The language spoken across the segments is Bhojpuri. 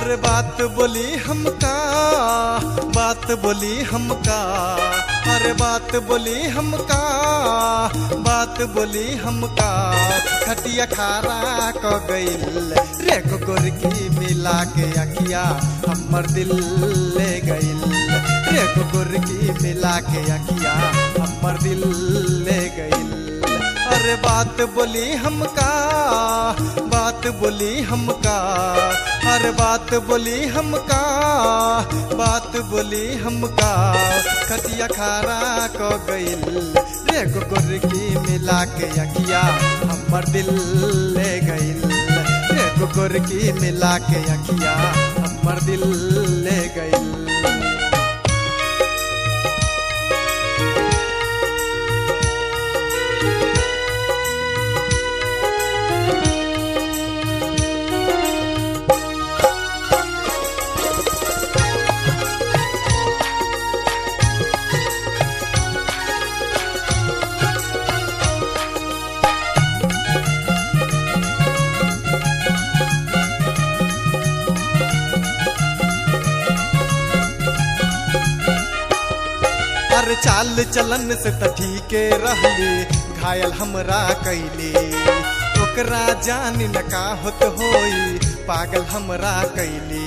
अरे बात बोली हमका बात बोली हमका अरे बात बोली हमका बात बोली हमका खटिया खारा क गइल रे गोरकी मिला के अखिया हमर दिल ले गइल रे गोरकी मिला के अखिया हमर दिल ले गइल अरे बात बोली हमका बात बोली हमका अरे बात बोली हमका बात बोली हमका खटिया खारा क गइल रे गोरकी मिला के अखिया हमर दिल ले गइल रे गोरकी मिला के अखिया हमर दिल ले गइल अरे चाल चलन से त ठीके रहली घायल हमरा कैली ओकरा जान न का होत होई पागल हमरा कैली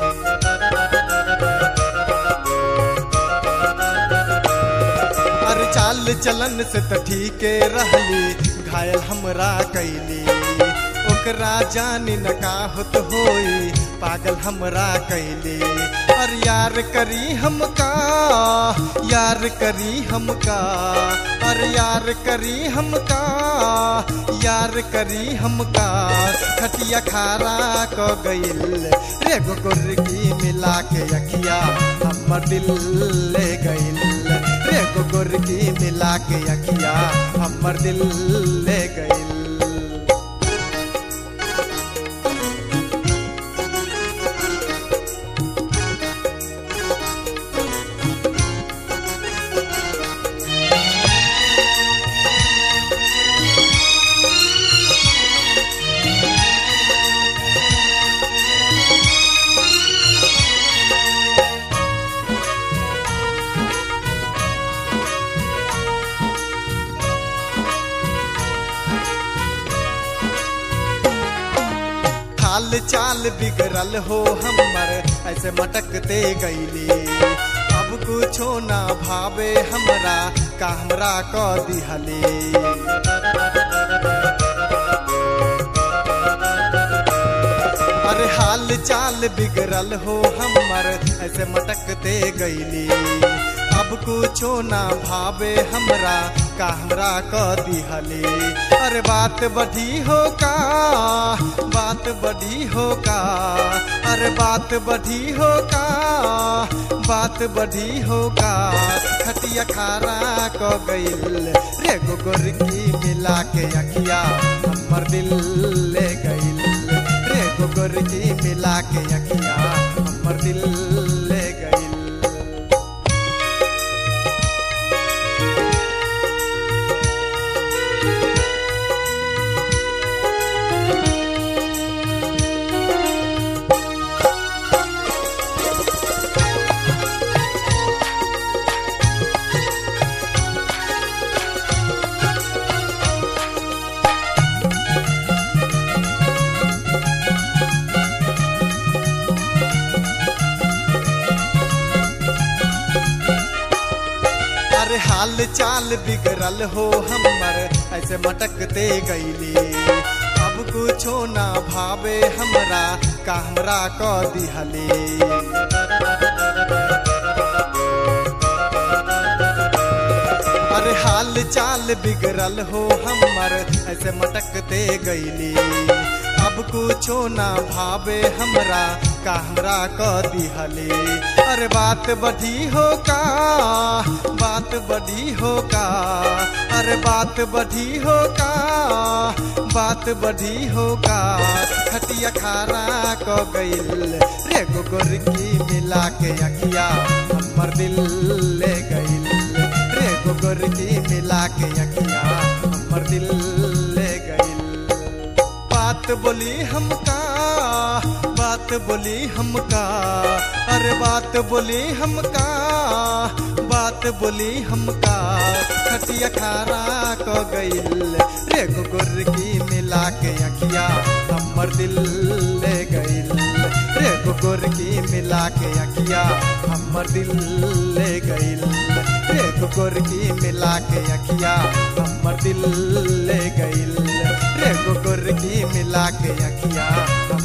अरे चाल चलन से त ठीके रहली घायल हमरा कैली ओकरा जान न का होत होई पागल हमरा कैली और यार करी हमका यार करी हमका और यार करी हमका यार करी हमका खटिया खारा क गइल रे गोरकी मिला के अखिया हमर दिल ले गइल रे गोरकी मिला के अखिया हमर दिल ले गइल हाल चाल बिगड़ल हो हमर ऐसे मटकते गईली अब कुछो ना भावे हमरा का हमरा क दिहली अरे हाल चाल बिगड़ल हो हमर ऐसे मटकते गईली अब कुछो ना भावे हमरा का हमरा क दिहली अरे बात बढ़ी हो का बात बढ़ी हो का अरे बात बढ़ी हो का बात बढ़ी हो का खटिया खारा क गइल रे गोरकी मिला के अखिया हमर दिल ले गइल रे गोरकी मिला के अखिया हमर दिल ले गइल अरे हाल चाल बिगड़ल हो हमर ऐसे मटकते गईली अब कुछो ना भावे हमरा का हमरा क दिहली अरे हाल चाल बिगड़ल हो हमर ऐसे मटकते गईली अब कुछो ना भावे हमरा का हमरा क दिहली अरे बात बढ़ी हो का बात बढ़ी हो का अरे बात बढ़ी हो का बात बढ़ी हो का खटिया खारा क गइल रे गोरकी मिला के अखिया हमर दिल ले गइल रे गोरकी मिला के अखिया हमर दिल ले गइल बात बोली हमका बात बोली हमका अरे बात बोली हमका बात बोली हमका खटिया खारा क गइल रे गुर की मिला के अखिया हमर दिल ले गइल रे गुर की मिला के अखिया हमर दिल ले गइल रे गुर की मिला के अखिया हमर दिल ले गइल रे गुर की मिला के अखिया